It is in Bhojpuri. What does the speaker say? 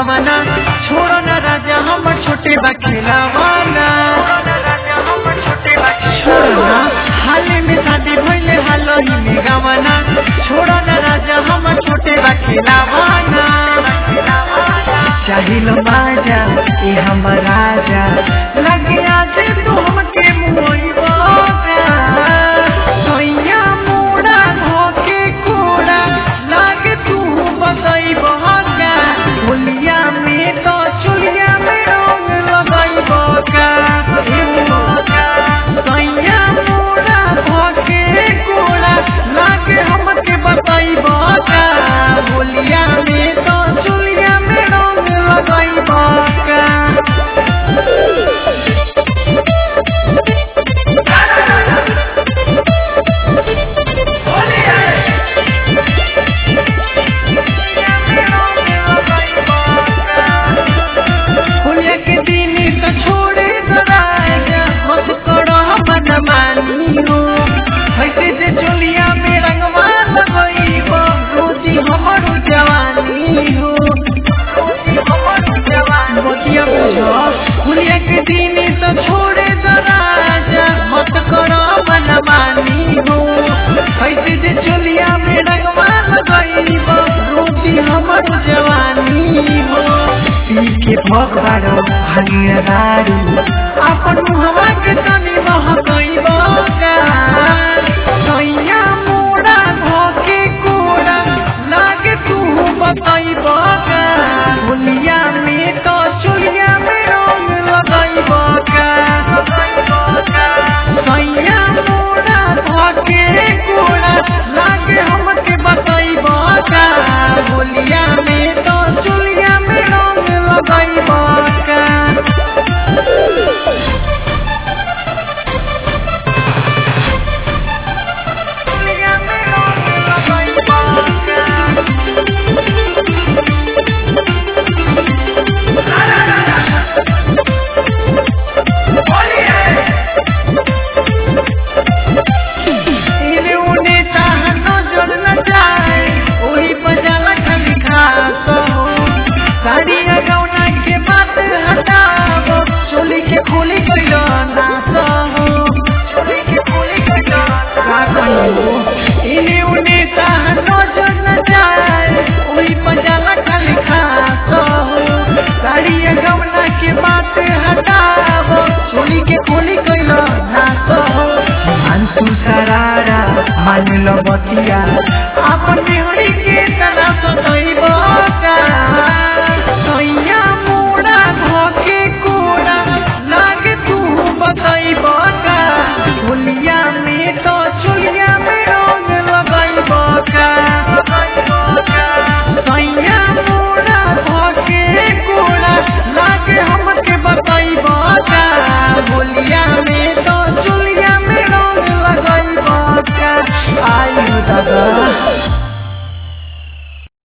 गवना छोड़ो न राजा हम छोटे बा खिलावाना छोड़ो ना हाले में शादी भइले हालही में गवना छोड़ो न राजा हम छोटे बा खिलावाना चाहिलो बाजा ए हम राजा लगिया से तू हमके मुइबा सोइया मोड़ा धोके कोड़ा लागे तू बतई बहका होलिया में तो चुलिया में रंग लगाई बका सोइया मोड़ा धोके कोड़ा लागे हमके बतई बका होलिया में तो चुलिया में रंग लगाई बका होलिया के दिन तो छोड़े दराजा मत करो मन मानी हो ऐसे जे चोलिया में रंगवा लगईब रोजी हमरो जवानी हो बतिया बुझो होलिया के दिन तो छोड़े दराजा मत करो मन मानी हो ऐसे जे चोलिया में रंगवा लगईब रोजी हमरो जवानी हो पी के भगवारो हरिया दारू अपन मुहवा के तनी महकई बका सैया मोड़ा धोके कोड़ा लागे तू बताई बका होलिया में तो चुलिया में रंग लगाई बका सैया मोड़ा धोके कोड़ा लागे हमके बताई बका होलिया में तो चुलिया में रंग लगाई बका चुलिया में रंग लगाई बका इने उने चाह नजर न जाए ओही बजाला खाली खास हो साड़ी गौना के बात हटाओ चोली के खोली कइलो नास हो चोली के खोली कइलो का कहियो इने उने चाह नजर न जाए ओही बजाला खाली खास हो साड़ी गौना के बात हटाओ चोली के खोली कइलो नास हो मानसू सरारा मान लो बतिया अपने